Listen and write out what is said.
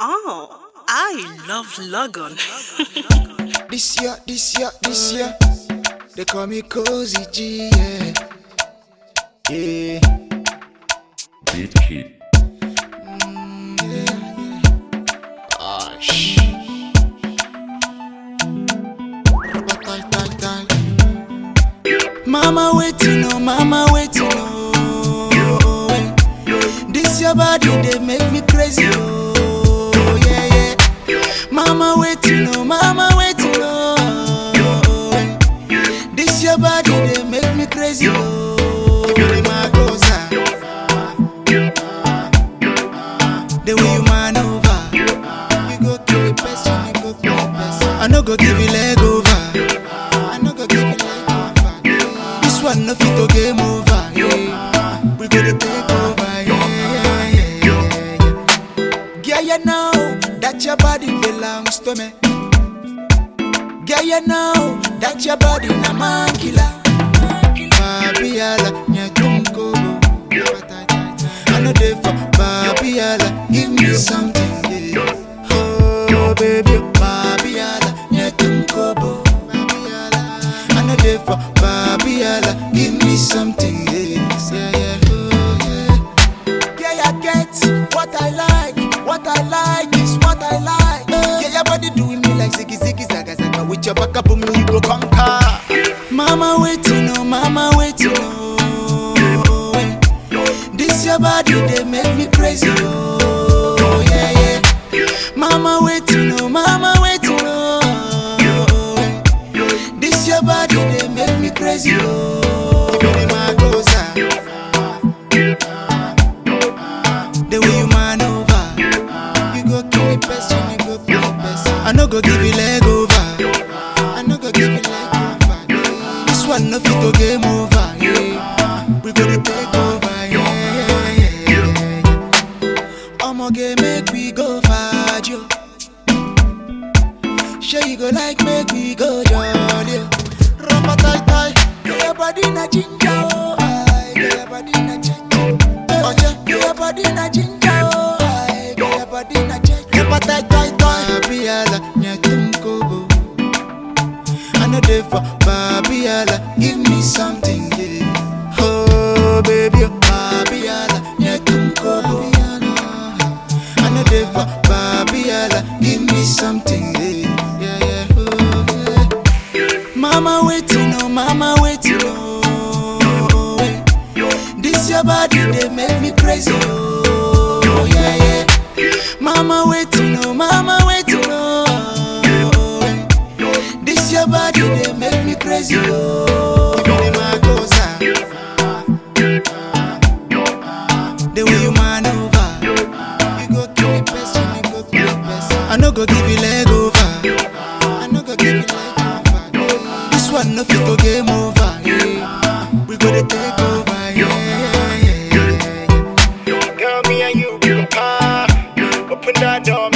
Oh, I love Logan. This year, this year, this year, they call me Cozy G, yeah. Yeah, Beat Kid. ah, shh. Rubber tie, tie, tie. Mama waiting, oh, mama waiting, oh. eh. This your body, they make me crazy, oh, yeah, yeah. Mama waiting, oh, mama waiting, oh. eh. This your body, they make me crazy, oh. Give me my cosa. The way you man over, you go kill the person, you go kill the person. I no go give you leg over, I no go give you leg over. This one no fit to game over, yeah. We go to take over, yeah, yeah, yeah, yeah. Girl, you know that your body belongs to me. Girl, you know that your body na man killer. Babiala, nyatunkobo. I know they for Babiala, give me something, yeah. Oh, baby, Babiala, nyatunkobo. I know they for Babiala, give me something, yeah. Yeah, yeah, oh, yeah. Yeah, I get what I like. What I like is what I like. Yeah, your body doing me like ziggy ziggy zaga zaga. With your back up, boom, you go conquer. Mama waiting, oh, mama waiting, oh. eh. This your body, they make me crazy, oh, yeah, yeah. Mama waiting, oh, mama waiting, oh. eh. This your body, they make me crazy, oh. Give me my goza. The way you man over, you go kill the person, you go kill the person. I no go give you leg over, I no go give you leg over. This one no fit to game over, yeah. We go to take over, yeah, yeah, yeah, yeah. I'ma get make we go far, Joe. Sure you go like make we go jolly. Rumba tie tie, get your body na ginger, oh, aye, get your body na ginger. Oje, get your body na ginger, oh, aye, get your body na ginger. Rumba tie tie tie, Babiala, nyatunkobo. I know they for Babiala, give me something, yeah. Oh, baby, oh, Babiala, nyatunkobo. I know they for Babiala, give me something, yeah, yeah, yeah, oh, yeah. Mama waiting, oh, mama waiting, oh, eh. This your body, they make me crazy, oh, yeah, yeah. Mama waiting, oh, mama waiting, oh, eh. This your body, they make me crazy, oh. Give me my goza. The way you man over, you go kill the person, you go kill the person. I no go give you leg over, I no go give you leg over. This one no fit to game over, yeah. We go to take over, yeah, yeah, yeah, yeah. Girl, me and you, we can par. Open that door,